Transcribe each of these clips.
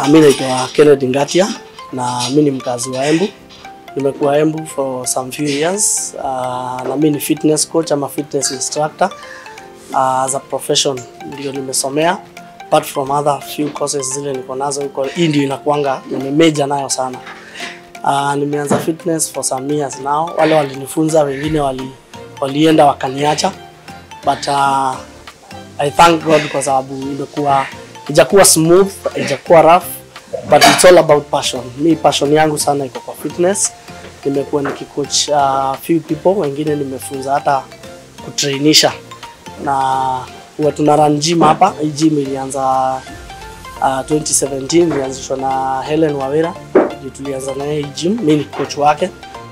mi naitwa Kennedy Ngatia na mi ni mkazi wa Embu. Nimekuwa Embu for some few years uh, na mi ni fitness coach ama fitness instructor uh, as a profession ndio nimesomea apart from other few courses zile niko nazo huko. Hii ndio inakuanga nimemeja nayo sana. Uh, nimeanza fitness for some years now. Wale walinifunza wengine wali, walienda wakaniacha but uh, I thank God kwa sababu imekuwa ijakuwa smooth, ijakuwa rough but it's all about passion. Mi passion yangu sana iko kwa fitness. Nimekuwa nikicoach uh, few people, wengine nimefunza hata kutrainisha na huwa tuna run gym hapa. Hii gym ilianza uh, 2017 ilianzishwa na Helen Wawira, ndio tulianza na hii gym. Mimi ni coach wake.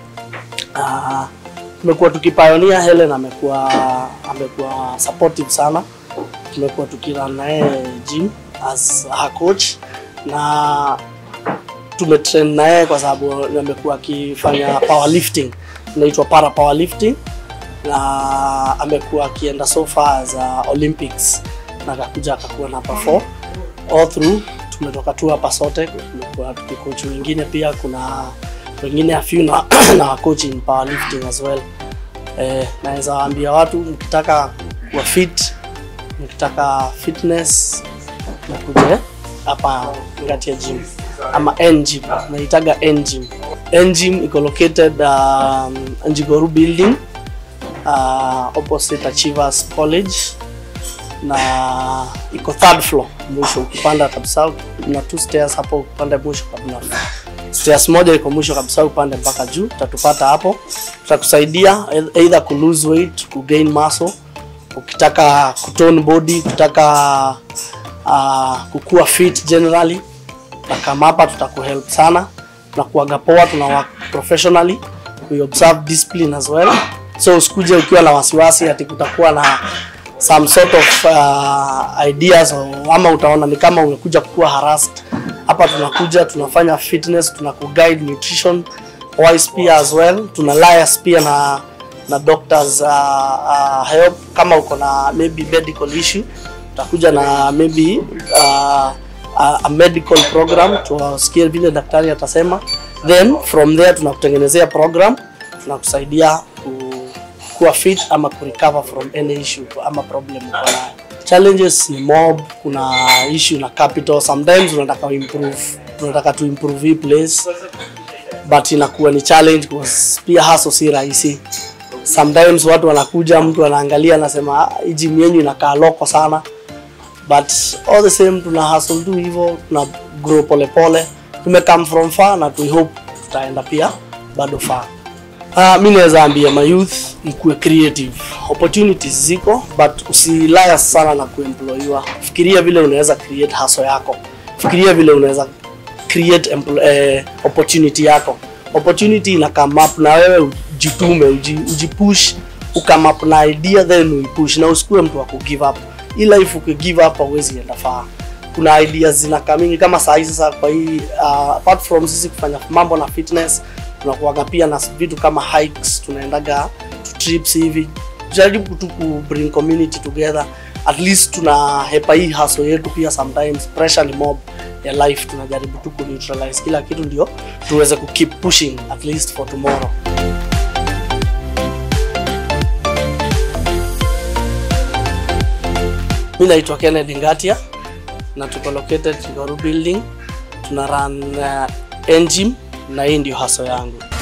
Uh, tumekuwa tukipioneer. Helen amekuwa amekuwa supportive sana, tumekuwa tukirun na yeye gym as her coach na tumetrain na yeye kwa sababu amekuwa akifanya powerlifting, inaitwa para powerlifting na amekuwa akienda so far as uh, Olympics na akakuja akakuwa namba 4 all through. Tumetoka tu hapa sote, tumekuwa tukikoach wengine pia, kuna wengine a few na, na coach in powerlifting as well. Eh, naweza waambia watu mkitaka kuwa fit, mkitaka fitness nakuje hapa Ngatia Gym ama N Gym, naitaga N Gym. N Gym iko located um, Njigoru building uh, opposite Achievers College na iko third floor mwisho, ukipanda kabisa na two stairs hapo, upande mwisho kabisa. Stairs moja iko mwisho kabisa, upande mpaka juu, utatupata hapo. Tutakusaidia either ku lose weight, ku gain muscle, ukitaka kutone body, ukitaka uh, kukua fit generally, na kama hapa tutakuhelp sana. Tunakuaga poa, tuna work professionally, we observe discipline as well so usikuje ukiwa na wasiwasi ati kutakuwa na some sort of uh, ideas or, ama utaona ni kama umekuja kuwa harassed. Hapa tunakuja tunafanya fitness, tunakuguide nutrition wise pia as well, tuna liaise pia na na doctors uh, uh, help kama uko na maybe medical issue, utakuja na maybe uh, a, a medical program tuwasikie vile daktari atasema, then from there tunakutengenezea program tunakusaidia ku kuwa fit ama ku recover from any issue ama problem uko nayo. Challenges ni mob, kuna issue na capital. Sometimes unataka improve, unataka tu improve hii place but inakuwa ni challenge because pia hustle si rahisi. Sometimes watu wanakuja, mtu anaangalia anasema hii gym yenu inakaa loko sana, but all the same tuna hustle tu hivyo, tuna grow pole pole. Tume come from far na tu hope tutaenda pia bado far. Uh, mi naweza ambia my youth mkuwe creative. Opportunities ziko but usilaya sana na kuemployiwa. Fikiria vile unaweza create hustle yako. Fikiria vile unaweza create empl- eh, opportunity yako. Opportunity ina come up na wewe ujitume, uji, ujipush, ukame up na idea then uipush na usikuwe mtu wa kugive up. Hii life ukigive up hauwezi enda far. Kuna ideas zinakaa mingi kama saa hizi sasa kwa hii uh, apart from sisi kufanya mambo na fitness tunakuaga pia na vitu kama hikes, tunaendaga to trips hivi, jaribu tu ku bring community together, at least tuna hepa hii hustle yetu pia. Sometimes pressure ni mob ya life, tunajaribu tu ku neutralize kila kitu ndio tuweze ku keep pushing at least for tomorrow. Mi naitwa Kennedy Ngatia na tuko located Kigoru building, tuna run uh, engine na hii ndio hustle yangu.